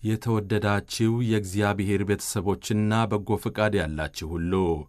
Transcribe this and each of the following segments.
የተወደዳችሁ የእግዚአብሔር ቤተሰቦችና በጎ ፈቃድ ያላችሁ ሁሉ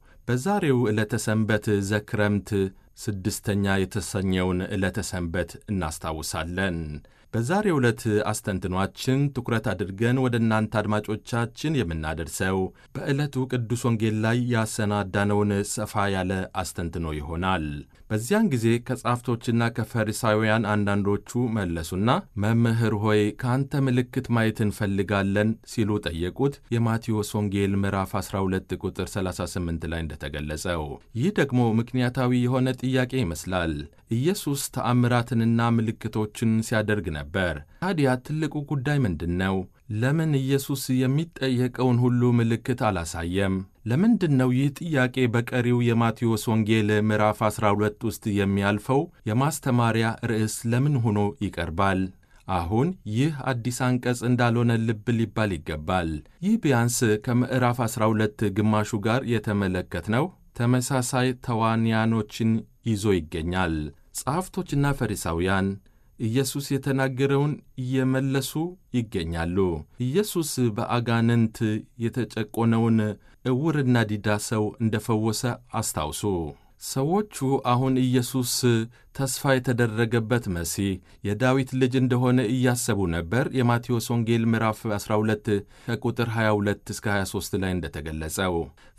በዛሬው ዕለተ ሰንበት ዘክረምት ስድስተኛ የተሰኘውን ዕለተ ሰንበት እናስታውሳለን። በዛሬው ዕለት አስተንትኗችን ትኩረት አድርገን ወደ እናንተ አድማጮቻችን የምናደርሰው በዕለቱ ቅዱስ ወንጌል ላይ ያሰናዳነውን ሰፋ ያለ አስተንትኖ ይሆናል። በዚያን ጊዜ ከጻፍቶችና ከፈሪሳውያን አንዳንዶቹ መለሱና መምህር ሆይ ከአንተ ምልክት ማየት እንፈልጋለን ሲሉ ጠየቁት። የማቴዎስ ወንጌል ምዕራፍ 12 ቁጥር 38 ላይ እንደተገለጸው ይህ ደግሞ ምክንያታዊ የሆነ ጥያቄ ይመስላል። ኢየሱስ ተአምራትንና ምልክቶችን ሲያደርግ ነበር። ታዲያ ትልቁ ጉዳይ ምንድን ነው? ለምን ኢየሱስ የሚጠየቀውን ሁሉ ምልክት አላሳየም? ለምንድን ነው ይህ ጥያቄ በቀሪው የማቴዎስ ወንጌል ምዕራፍ 12 ውስጥ የሚያልፈው የማስተማሪያ ርዕስ ለምን ሆኖ ይቀርባል? አሁን ይህ አዲስ አንቀጽ እንዳልሆነ ልብ ሊባል ይገባል። ይህ ቢያንስ ከምዕራፍ 12 ግማሹ ጋር የተመለከትነው ተመሳሳይ ተዋንያኖችን ይዞ ይገኛል። ጸሐፍቶችና ፈሪሳውያን ኢየሱስ የተናገረውን እየመለሱ ይገኛሉ። ኢየሱስ በአጋንንት የተጨቆነውን ዕውርና ዲዳ ሰው እንደፈወሰ አስታውሱ። ሰዎቹ አሁን ኢየሱስ ተስፋ የተደረገበት መሲህ የዳዊት ልጅ እንደሆነ እያሰቡ ነበር። የማቴዎስ ወንጌል ምዕራፍ 12 ከቁጥር 22 እስከ 23 ላይ እንደተገለጸው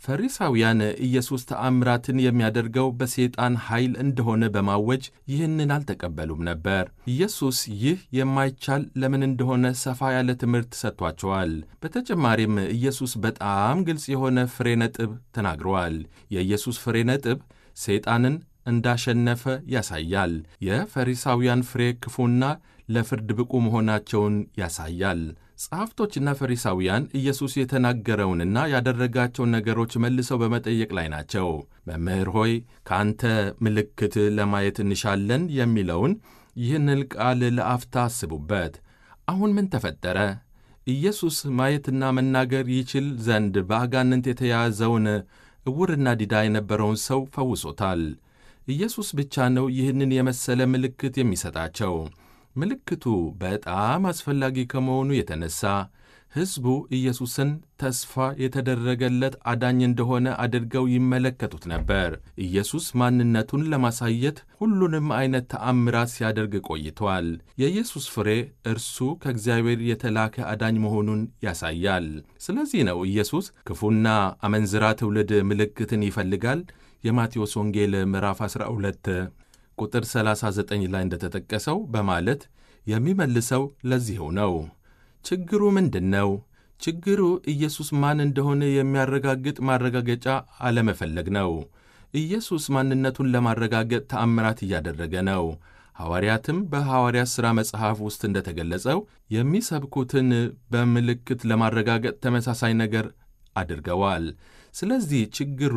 ፈሪሳውያን ኢየሱስ ተአምራትን የሚያደርገው በሰይጣን ኃይል እንደሆነ በማወጅ ይህንን አልተቀበሉም ነበር። ኢየሱስ ይህ የማይቻል ለምን እንደሆነ ሰፋ ያለ ትምህርት ሰጥቷቸዋል። በተጨማሪም ኢየሱስ በጣም ግልጽ የሆነ ፍሬ ነጥብ ተናግረዋል። የኢየሱስ ፍሬ ነጥብ ሰይጣንን እንዳሸነፈ ያሳያል። የፈሪሳውያን ፍሬ ክፉና ለፍርድ ብቁ መሆናቸውን ያሳያል። ጸሐፍቶችና ፈሪሳውያን ኢየሱስ የተናገረውንና ያደረጋቸውን ነገሮች መልሰው በመጠየቅ ላይ ናቸው። መምህር ሆይ ከአንተ ምልክት ለማየት እንሻለን የሚለውን ይህንን ቃል ለአፍታ አስቡበት። አሁን ምን ተፈጠረ? ኢየሱስ ማየትና መናገር ይችል ዘንድ በአጋንንት የተያዘውን ዕውርና ዲዳ የነበረውን ሰው ፈውሶታል። ኢየሱስ ብቻ ነው ይህንን የመሰለ ምልክት የሚሰጣቸው። ምልክቱ በጣም አስፈላጊ ከመሆኑ የተነሳ ሕዝቡ ኢየሱስን ተስፋ የተደረገለት አዳኝ እንደሆነ አድርገው ይመለከቱት ነበር። ኢየሱስ ማንነቱን ለማሳየት ሁሉንም አይነት ተአምራት ሲያደርግ ቆይቷል። የኢየሱስ ፍሬ እርሱ ከእግዚአብሔር የተላከ አዳኝ መሆኑን ያሳያል። ስለዚህ ነው ኢየሱስ ክፉና አመንዝራ ትውልድ ምልክትን ይፈልጋል የማቴዎስ ወንጌል ምዕራፍ 12 ቁጥር 39 ላይ እንደተጠቀሰው በማለት የሚመልሰው ለዚሁ ነው። ችግሩ ምንድን ነው? ችግሩ ኢየሱስ ማን እንደሆነ የሚያረጋግጥ ማረጋገጫ አለመፈለግ ነው። ኢየሱስ ማንነቱን ለማረጋገጥ ተአምራት እያደረገ ነው። ሐዋርያትም በሐዋርያት ሥራ መጽሐፍ ውስጥ እንደተገለጸው የሚሰብኩትን በምልክት ለማረጋገጥ ተመሳሳይ ነገር አድርገዋል። ስለዚህ ችግሩ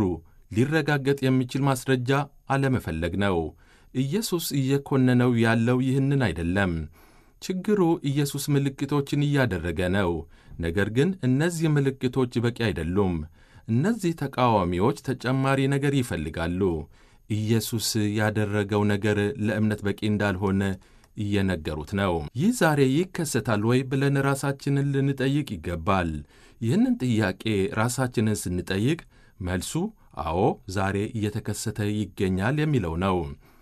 ሊረጋገጥ የሚችል ማስረጃ አለመፈለግ ነው። ኢየሱስ እየኮነነው ያለው ይህንን አይደለም። ችግሩ ኢየሱስ ምልክቶችን እያደረገ ነው። ነገር ግን እነዚህ ምልክቶች በቂ አይደሉም። እነዚህ ተቃዋሚዎች ተጨማሪ ነገር ይፈልጋሉ። ኢየሱስ ያደረገው ነገር ለእምነት በቂ እንዳልሆነ እየነገሩት ነው። ይህ ዛሬ ይከሰታል ወይ ብለን ራሳችንን ልንጠይቅ ይገባል። ይህንን ጥያቄ ራሳችንን ስንጠይቅ መልሱ አዎ ዛሬ እየተከሰተ ይገኛል የሚለው ነው።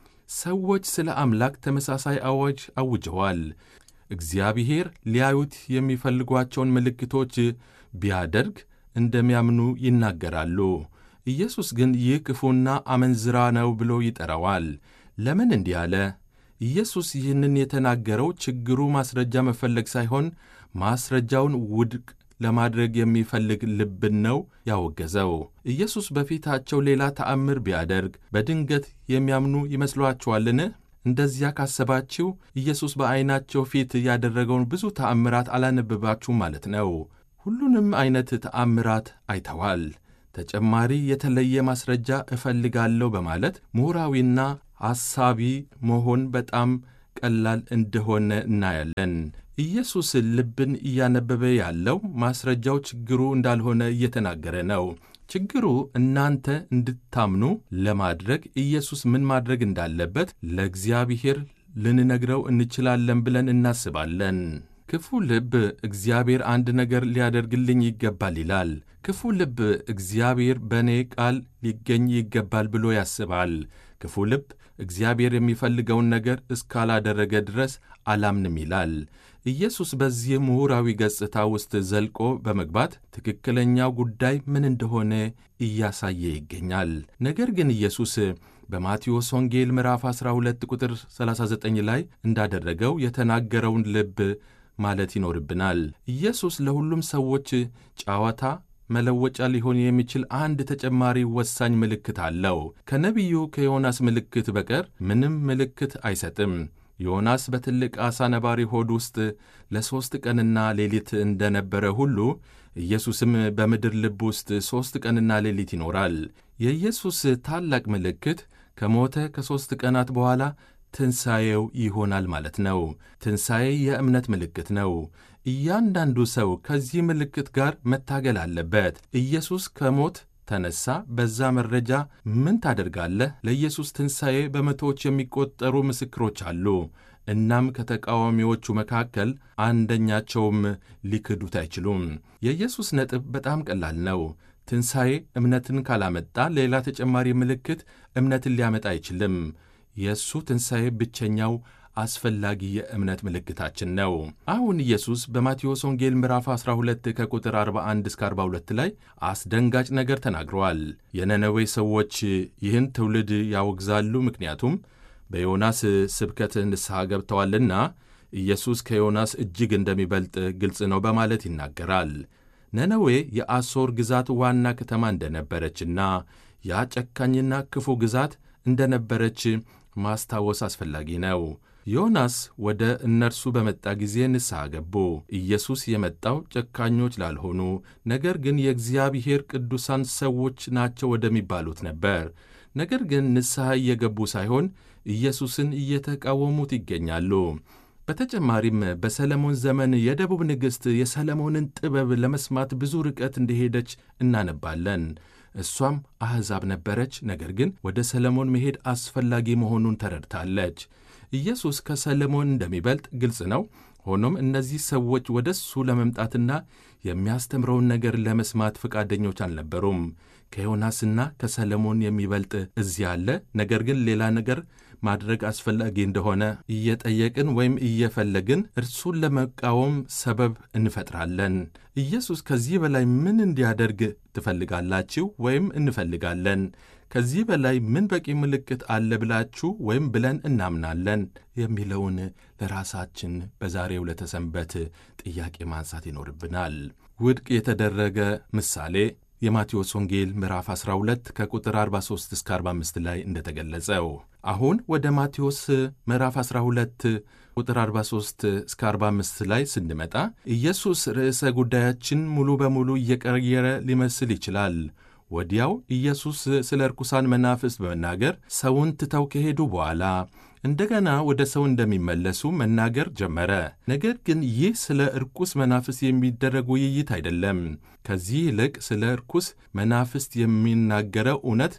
ሰዎች ስለ አምላክ ተመሳሳይ አዋጅ አውጀዋል። እግዚአብሔር ሊያዩት የሚፈልጓቸውን ምልክቶች ቢያደርግ እንደሚያምኑ ይናገራሉ። ኢየሱስ ግን ይህ ክፉና አመንዝራ ነው ብሎ ይጠራዋል። ለምን እንዲህ አለ? ኢየሱስ ይህንን የተናገረው ችግሩ ማስረጃ መፈለግ ሳይሆን ማስረጃውን ውድቅ ለማድረግ የሚፈልግ ልብን ነው ያወገዘው። ኢየሱስ በፊታቸው ሌላ ተአምር ቢያደርግ በድንገት የሚያምኑ ይመስሏችኋልን? እንደዚያ ካሰባችሁ ኢየሱስ በዐይናቸው ፊት ያደረገውን ብዙ ተአምራት አላነበባችሁ ማለት ነው። ሁሉንም ዐይነት ተአምራት አይተዋል። ተጨማሪ የተለየ ማስረጃ እፈልጋለሁ በማለት ምሁራዊና ሐሳቢ መሆን በጣም ቀላል እንደሆነ እናያለን። ኢየሱስ ልብን እያነበበ ያለው ማስረጃው ችግሩ እንዳልሆነ እየተናገረ ነው። ችግሩ እናንተ እንድታምኑ ለማድረግ ኢየሱስ ምን ማድረግ እንዳለበት ለእግዚአብሔር ልንነግረው እንችላለን ብለን እናስባለን። ክፉ ልብ እግዚአብሔር አንድ ነገር ሊያደርግልኝ ይገባል ይላል። ክፉ ልብ እግዚአብሔር በእኔ ቃል ሊገኝ ይገባል ብሎ ያስባል። ክፉ ልብ እግዚአብሔር የሚፈልገውን ነገር እስካላደረገ ድረስ አላምንም ይላል። ኢየሱስ በዚህ ምሁራዊ ገጽታ ውስጥ ዘልቆ በመግባት ትክክለኛው ጉዳይ ምን እንደሆነ እያሳየ ይገኛል። ነገር ግን ኢየሱስ በማቴዎስ ወንጌል ምዕራፍ 12 ቁጥር 39 ላይ እንዳደረገው የተናገረውን ልብ ማለት ይኖርብናል። ኢየሱስ ለሁሉም ሰዎች ጨዋታ መለወጫ ሊሆን የሚችል አንድ ተጨማሪ ወሳኝ ምልክት አለው። ከነቢዩ ከዮናስ ምልክት በቀር ምንም ምልክት አይሰጥም። ዮናስ በትልቅ ዓሣ ነባሪ ሆድ ውስጥ ለሦስት ቀንና ሌሊት እንደነበረ ሁሉ ኢየሱስም በምድር ልብ ውስጥ ሦስት ቀንና ሌሊት ይኖራል። የኢየሱስ ታላቅ ምልክት ከሞተ ከሦስት ቀናት በኋላ ትንሣኤው ይሆናል ማለት ነው። ትንሣኤ የእምነት ምልክት ነው። እያንዳንዱ ሰው ከዚህ ምልክት ጋር መታገል አለበት። ኢየሱስ ከሞት ተነሳ። በዛ መረጃ ምን ታደርጋለህ? ለኢየሱስ ትንሣኤ በመቶዎች የሚቆጠሩ ምስክሮች አሉ። እናም ከተቃዋሚዎቹ መካከል አንደኛቸውም ሊክዱት አይችሉም። የኢየሱስ ነጥብ በጣም ቀላል ነው። ትንሣኤ እምነትን ካላመጣ ሌላ ተጨማሪ ምልክት እምነትን ሊያመጣ አይችልም። የእሱ ትንሣኤ ብቸኛው አስፈላጊ የእምነት ምልክታችን ነው። አሁን ኢየሱስ በማቴዎስ ወንጌል ምዕራፍ 12 ከቁጥር 41 እስከ 42 ላይ አስደንጋጭ ነገር ተናግረዋል። የነነዌ ሰዎች ይህን ትውልድ ያወግዛሉ፣ ምክንያቱም በዮናስ ስብከት ንስሐ ገብተዋልና ኢየሱስ ከዮናስ እጅግ እንደሚበልጥ ግልጽ ነው በማለት ይናገራል። ነነዌ የአሦር ግዛት ዋና ከተማ እንደነበረችና ያ ጨካኝና ክፉ ግዛት እንደነበረች ማስታወስ አስፈላጊ ነው። ዮናስ ወደ እነርሱ በመጣ ጊዜ ንስሐ ገቡ። ኢየሱስ የመጣው ጨካኞች ላልሆኑ ነገር ግን የእግዚአብሔር ቅዱሳን ሰዎች ናቸው ወደሚባሉት ነበር። ነገር ግን ንስሐ እየገቡ ሳይሆን ኢየሱስን እየተቃወሙት ይገኛሉ። በተጨማሪም በሰለሞን ዘመን የደቡብ ንግሥት የሰለሞንን ጥበብ ለመስማት ብዙ ርቀት እንደሄደች እናነባለን። እሷም አሕዛብ ነበረች፣ ነገር ግን ወደ ሰለሞን መሄድ አስፈላጊ መሆኑን ተረድታለች። ኢየሱስ ከሰለሞን እንደሚበልጥ ግልጽ ነው። ሆኖም እነዚህ ሰዎች ወደ እሱ ለመምጣትና የሚያስተምረውን ነገር ለመስማት ፈቃደኞች አልነበሩም። ከዮናስና ከሰለሞን የሚበልጥ እዚህ አለ። ነገር ግን ሌላ ነገር ማድረግ አስፈላጊ እንደሆነ እየጠየቅን ወይም እየፈለግን እርሱን ለመቃወም ሰበብ እንፈጥራለን። ኢየሱስ ከዚህ በላይ ምን እንዲያደርግ ትፈልጋላችሁ ወይም እንፈልጋለን? ከዚህ በላይ ምን በቂ ምልክት አለ ብላችሁ ወይም ብለን እናምናለን? የሚለውን ለራሳችን በዛሬው ለተሰንበት ጥያቄ ማንሳት ይኖርብናል። ውድቅ የተደረገ ምሳሌ የማቴዎስ ወንጌል ምዕራፍ 12 ከቁጥር 43 እስከ 45 ላይ እንደተገለጸው አሁን ወደ ማቴዎስ ምዕራፍ 12 ቁጥር 43 እስከ 45 ላይ ስንመጣ ኢየሱስ ርዕሰ ጉዳያችን ሙሉ በሙሉ እየቀየረ ሊመስል ይችላል። ወዲያው ኢየሱስ ስለ ርኩሳን መናፍስት በመናገር ሰውን ትተው ከሄዱ በኋላ እንደገና ወደ ሰው እንደሚመለሱ መናገር ጀመረ። ነገር ግን ይህ ስለ ርኩስ መናፍስት የሚደረግ ውይይት አይደለም። ከዚህ ይልቅ ስለ ርኩስ መናፍስት የሚናገረው እውነት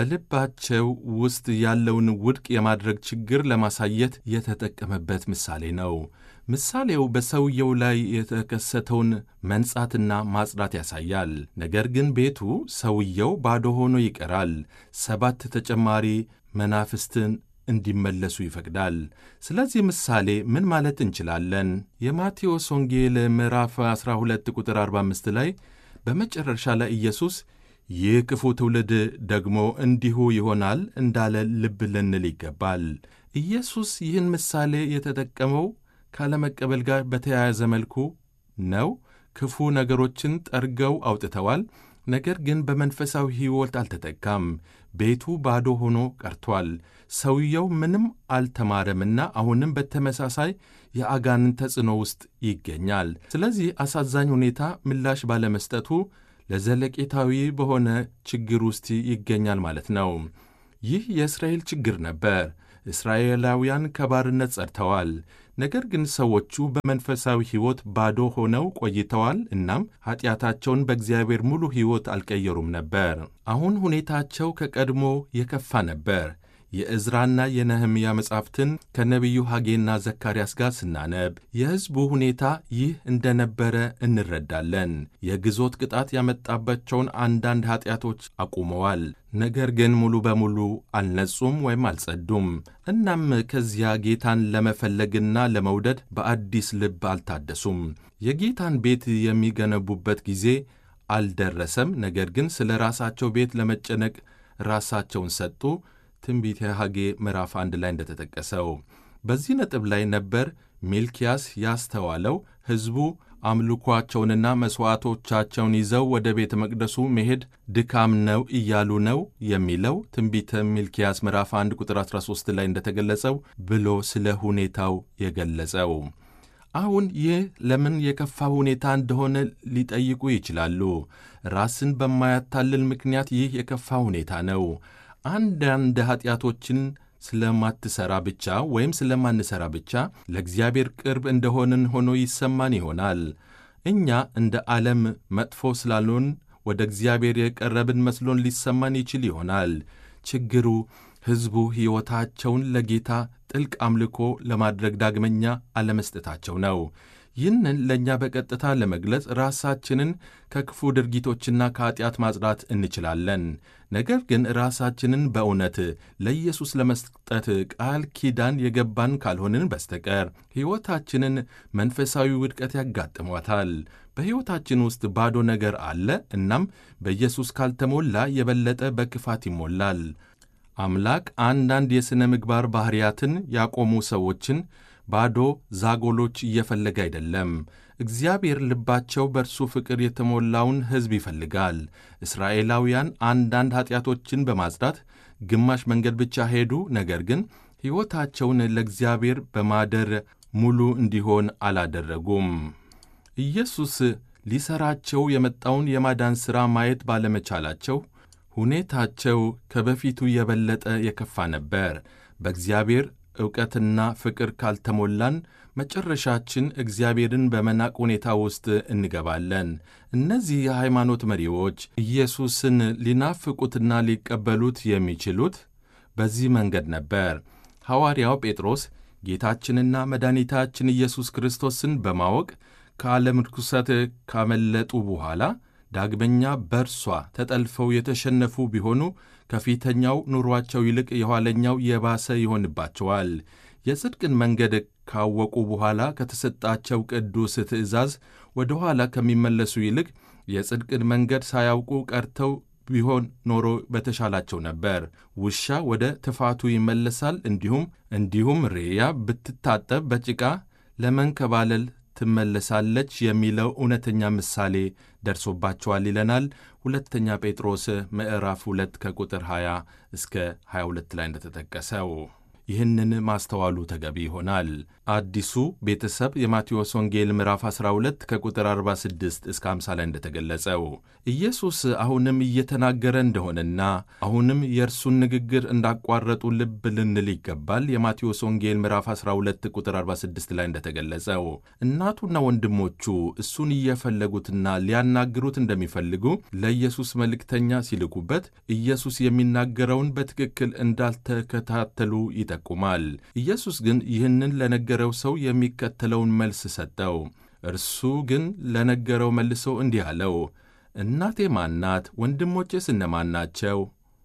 በልባቸው ውስጥ ያለውን ውድቅ የማድረግ ችግር ለማሳየት የተጠቀመበት ምሳሌ ነው። ምሳሌው በሰውየው ላይ የተከሰተውን መንጻትና ማጽዳት ያሳያል። ነገር ግን ቤቱ ሰውየው ባዶ ሆኖ ይቀራል። ሰባት ተጨማሪ መናፍስትን እንዲመለሱ ይፈቅዳል። ስለዚህ ምሳሌ ምን ማለት እንችላለን? የማቴዎስ ወንጌል ምዕራፍ 12 ቁጥር 45 ላይ በመጨረሻ ላይ ኢየሱስ ይህ ክፉ ትውልድ ደግሞ እንዲሁ ይሆናል እንዳለ ልብ ልንል ይገባል። ኢየሱስ ይህን ምሳሌ የተጠቀመው ካለመቀበል ጋር በተያያዘ መልኩ ነው። ክፉ ነገሮችን ጠርገው አውጥተዋል። ነገር ግን በመንፈሳዊ ሕይወት አልተጠቃም። ቤቱ ባዶ ሆኖ ቀርቷል። ሰውየው ምንም አልተማረምና አሁንም በተመሳሳይ የአጋንን ተጽዕኖ ውስጥ ይገኛል። ስለዚህ አሳዛኝ ሁኔታ ምላሽ ባለመስጠቱ ለዘለቄታዊ በሆነ ችግር ውስጥ ይገኛል ማለት ነው። ይህ የእስራኤል ችግር ነበር። እስራኤላውያን ከባርነት ጸድተዋል። ነገር ግን ሰዎቹ በመንፈሳዊ ሕይወት ባዶ ሆነው ቆይተዋል። እናም ኀጢአታቸውን በእግዚአብሔር ሙሉ ሕይወት አልቀየሩም ነበር። አሁን ሁኔታቸው ከቀድሞ የከፋ ነበር። የዕዝራና የነህምያ መጻሕፍትን ከነቢዩ ሐጌና ዘካርያስ ጋር ስናነብ የሕዝቡ ሁኔታ ይህ እንደነበረ እንረዳለን። የግዞት ቅጣት ያመጣባቸውን አንዳንድ ኀጢአቶች አቁመዋል። ነገር ግን ሙሉ በሙሉ አልነጹም ወይም አልጸዱም። እናም ከዚያ ጌታን ለመፈለግና ለመውደድ በአዲስ ልብ አልታደሱም። የጌታን ቤት የሚገነቡበት ጊዜ አልደረሰም። ነገር ግን ስለ ራሳቸው ቤት ለመጨነቅ ራሳቸውን ሰጡ። ትንቢተ ሐጌ ምዕራፍ አንድ ላይ እንደተጠቀሰው በዚህ ነጥብ ላይ ነበር ሚልኪያስ ያስተዋለው ሕዝቡ አምልኳቸውንና መሥዋዕቶቻቸውን ይዘው ወደ ቤተ መቅደሱ መሄድ ድካም ነው እያሉ ነው የሚለው ትንቢተ ሚልኪያስ ምዕራፍ 1 ቁጥር 13 ላይ እንደተገለጸው ብሎ ስለ ሁኔታው የገለጸው። አሁን ይህ ለምን የከፋ ሁኔታ እንደሆነ ሊጠይቁ ይችላሉ። ራስን በማያታልል ምክንያት ይህ የከፋ ሁኔታ ነው። አንዳንድ ኀጢአቶችን ስለማትሠራ ብቻ ወይም ስለማንሠራ ብቻ ለእግዚአብሔር ቅርብ እንደሆንን ሆኖ ይሰማን ይሆናል። እኛ እንደ ዓለም መጥፎ ስላልሆን ወደ እግዚአብሔር የቀረብን መስሎን ሊሰማን ይችል ይሆናል። ችግሩ ሕዝቡ ሕይወታቸውን ለጌታ ጥልቅ አምልኮ ለማድረግ ዳግመኛ አለመስጠታቸው ነው። ይህንን ለእኛ በቀጥታ ለመግለጽ ራሳችንን ከክፉ ድርጊቶችና ከኀጢአት ማጽዳት እንችላለን። ነገር ግን ራሳችንን በእውነት ለኢየሱስ ለመስጠት ቃል ኪዳን የገባን ካልሆንን በስተቀር ሕይወታችንን መንፈሳዊ ውድቀት ያጋጥሟታል። በሕይወታችን ውስጥ ባዶ ነገር አለ። እናም በኢየሱስ ካልተሞላ የበለጠ በክፋት ይሞላል። አምላክ አንዳንድ የሥነ ምግባር ባሕርያትን ያቆሙ ሰዎችን ባዶ ዛጎሎች እየፈለገ አይደለም። እግዚአብሔር ልባቸው በእርሱ ፍቅር የተሞላውን ሕዝብ ይፈልጋል። እስራኤላውያን አንዳንድ ኀጢአቶችን በማጽዳት ግማሽ መንገድ ብቻ ሄዱ። ነገር ግን ሕይወታቸውን ለእግዚአብሔር በማደር ሙሉ እንዲሆን አላደረጉም። ኢየሱስ ሊሠራቸው የመጣውን የማዳን ሥራ ማየት ባለመቻላቸው ሁኔታቸው ከበፊቱ የበለጠ የከፋ ነበር። በእግዚአብሔር ዕውቀትና ፍቅር ካልተሞላን መጨረሻችን እግዚአብሔርን በመናቅ ሁኔታ ውስጥ እንገባለን። እነዚህ የሃይማኖት መሪዎች ኢየሱስን ሊናፍቁትና ሊቀበሉት የሚችሉት በዚህ መንገድ ነበር። ሐዋርያው ጴጥሮስ ጌታችንና መድኃኒታችን ኢየሱስ ክርስቶስን በማወቅ ከዓለም ርኩሰት ካመለጡ በኋላ ዳግመኛ በእርሷ ተጠልፈው የተሸነፉ ቢሆኑ ከፊተኛው ኑሯቸው ይልቅ የኋለኛው የባሰ ይሆንባቸዋል። የጽድቅን መንገድ ካወቁ በኋላ ከተሰጣቸው ቅዱስ ትእዛዝ ወደ ኋላ ከሚመለሱ ይልቅ የጽድቅን መንገድ ሳያውቁ ቀርተው ቢሆን ኖሮ በተሻላቸው ነበር። ውሻ ወደ ትፋቱ ይመለሳል፣ እንዲሁም እንዲሁም ሬያ ብትታጠብ በጭቃ ለመንከባለል ትመለሳለች የሚለው እውነተኛ ምሳሌ ደርሶባቸዋል ይለናል። ሁለተኛ ጴጥሮስ ምዕራፍ 2 ከቁጥር 20 እስከ 22 ላይ እንደተጠቀሰው ይህንን ማስተዋሉ ተገቢ ይሆናል። አዲሱ ቤተሰብ የማቴዎስ ወንጌል ምዕራፍ 12 ከቁጥር 46 እስከ 50 ላይ እንደተገለጸው ኢየሱስ አሁንም እየተናገረ እንደሆነና አሁንም የእርሱን ንግግር እንዳቋረጡ ልብ ልንል ይገባል። የማቴዎስ ወንጌል ምዕራፍ 12 ቁጥር 46 ላይ እንደተገለጸው እናቱና ወንድሞቹ እሱን እየፈለጉትና ሊያናግሩት እንደሚፈልጉ ለኢየሱስ መልእክተኛ ሲልኩበት ኢየሱስ የሚናገረውን በትክክል እንዳልተከታተሉ ይጠቁማል። ኢየሱስ ግን ይህንን ለነገረው ሰው የሚከተለውን መልስ ሰጠው። እርሱ ግን ለነገረው መልሶ እንዲህ አለው፣ እናቴ ማናት? ወንድሞቼስ እነማን ናቸው?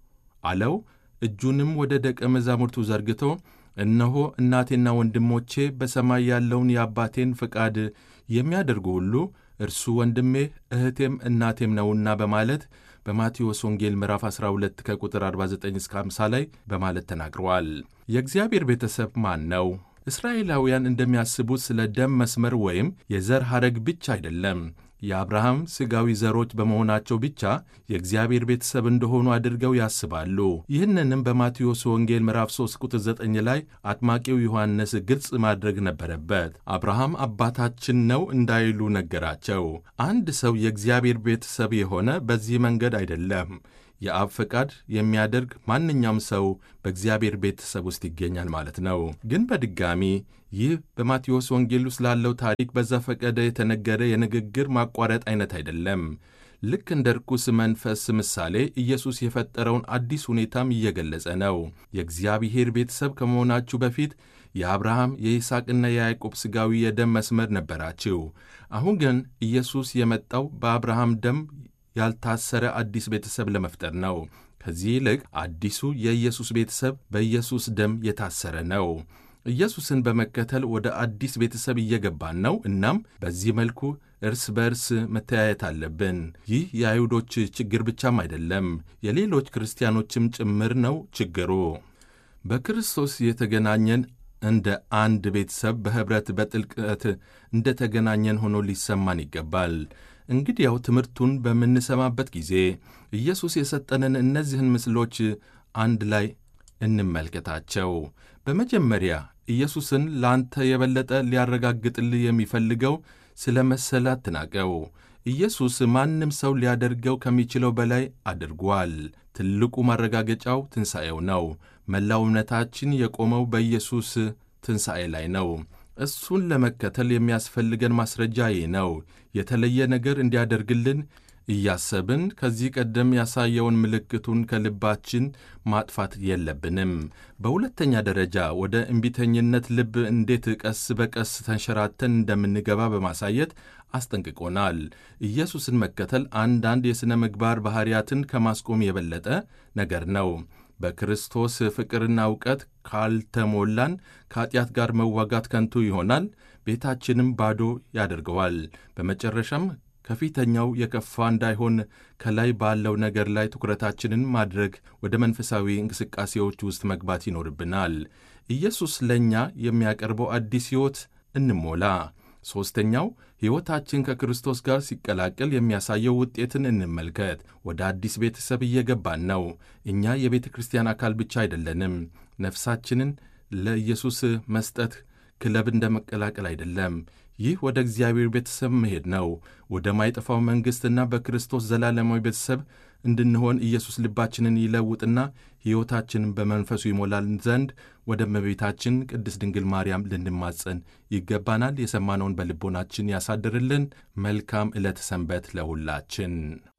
አለው። እጁንም ወደ ደቀ መዛሙርቱ ዘርግቶ እነሆ እናቴና ወንድሞቼ በሰማይ ያለውን የአባቴን ፍቃድ የሚያደርጉ ሁሉ እርሱ ወንድሜ እህቴም እናቴም ነውና በማለት በማቴዎስ ወንጌል ምዕራፍ 12 ከቁጥር 49 እስከ 50 ላይ በማለት ተናግረዋል። የእግዚአብሔር ቤተሰብ ማን ነው? እስራኤላውያን እንደሚያስቡት ስለ ደም መስመር ወይም የዘር ሐረግ ብቻ አይደለም። የአብርሃም ሥጋዊ ዘሮች በመሆናቸው ብቻ የእግዚአብሔር ቤተሰብ እንደሆኑ አድርገው ያስባሉ። ይህንንም በማቴዎስ ወንጌል ምዕራፍ 3 ቁጥር 9 ላይ አጥማቂው ዮሐንስ ግልጽ ማድረግ ነበረበት። አብርሃም አባታችን ነው እንዳይሉ ነገራቸው። አንድ ሰው የእግዚአብሔር ቤተሰብ የሆነ በዚህ መንገድ አይደለም። የአብ ፈቃድ የሚያደርግ ማንኛውም ሰው በእግዚአብሔር ቤተሰብ ውስጥ ይገኛል ማለት ነው። ግን በድጋሚ ይህ በማቴዎስ ወንጌል ውስጥ ላለው ታሪክ በዘፈቀደ የተነገረ የንግግር ማቋረጥ አይነት አይደለም። ልክ እንደ ርኩስ መንፈስ ምሳሌ ኢየሱስ የፈጠረውን አዲስ ሁኔታም እየገለጸ ነው። የእግዚአብሔር ቤተሰብ ከመሆናችሁ በፊት የአብርሃም የይስሐቅና የያዕቆብ ሥጋዊ የደም መስመር ነበራችሁ። አሁን ግን ኢየሱስ የመጣው በአብርሃም ደም ያልታሰረ አዲስ ቤተሰብ ለመፍጠር ነው። ከዚህ ይልቅ አዲሱ የኢየሱስ ቤተሰብ በኢየሱስ ደም የታሰረ ነው። ኢየሱስን በመከተል ወደ አዲስ ቤተሰብ እየገባን ነው። እናም በዚህ መልኩ እርስ በእርስ መተያየት አለብን። ይህ የአይሁዶች ችግር ብቻም አይደለም፣ የሌሎች ክርስቲያኖችም ጭምር ነው ችግሩ። በክርስቶስ የተገናኘን እንደ አንድ ቤተሰብ በኅብረት በጥልቀት እንደ ተገናኘን ሆኖ ሊሰማን ይገባል። እንግዲያው ትምህርቱን በምንሰማበት ጊዜ ኢየሱስ የሰጠንን እነዚህን ምስሎች አንድ ላይ እንመልከታቸው። በመጀመሪያ ኢየሱስን ለአንተ የበለጠ ሊያረጋግጥልህ የሚፈልገው ስለ መሰለ አትናቀው። ኢየሱስ ማንም ሰው ሊያደርገው ከሚችለው በላይ አድርጓል። ትልቁ ማረጋገጫው ትንሣኤው ነው። መላው እምነታችን የቆመው በኢየሱስ ትንሣኤ ላይ ነው። እሱን ለመከተል የሚያስፈልገን ማስረጃ ይህ ነው። የተለየ ነገር እንዲያደርግልን እያሰብን ከዚህ ቀደም ያሳየውን ምልክቱን ከልባችን ማጥፋት የለብንም። በሁለተኛ ደረጃ ወደ እምቢተኝነት ልብ እንዴት ቀስ በቀስ ተንሸራተን እንደምንገባ በማሳየት አስጠንቅቆናል። ኢየሱስን መከተል አንዳንድ የሥነ ምግባር ባሕርያትን ከማስቆም የበለጠ ነገር ነው። በክርስቶስ ፍቅርና እውቀት ካልተሞላን ከኀጢአት ጋር መዋጋት ከንቱ ይሆናል፣ ቤታችንም ባዶ ያደርገዋል። በመጨረሻም ከፊተኛው የከፋ እንዳይሆን ከላይ ባለው ነገር ላይ ትኩረታችንን ማድረግ ወደ መንፈሳዊ እንቅስቃሴዎች ውስጥ መግባት ይኖርብናል። ኢየሱስ ለእኛ የሚያቀርበው አዲስ ሕይወት እንሞላ። ሦስተኛው ሕይወታችን ከክርስቶስ ጋር ሲቀላቀል የሚያሳየው ውጤትን እንመልከት። ወደ አዲስ ቤተሰብ እየገባን ነው። እኛ የቤተ ክርስቲያን አካል ብቻ አይደለንም። ነፍሳችንን ለኢየሱስ መስጠት ክለብ እንደ መቀላቀል አይደለም። ይህ ወደ እግዚአብሔር ቤተሰብ መሄድ ነው። ወደ ማይጠፋው መንግሥትና በክርስቶስ ዘላለማዊ ቤተሰብ እንድንሆን ኢየሱስ ልባችንን ይለውጥና ሕይወታችንን በመንፈሱ ይሞላል ዘንድ ወደ እመቤታችን ቅድስት ድንግል ማርያም ልንማጸን ይገባናል። የሰማነውን በልቦናችን ያሳድርልን። መልካም ዕለተ ሰንበት ለሁላችን።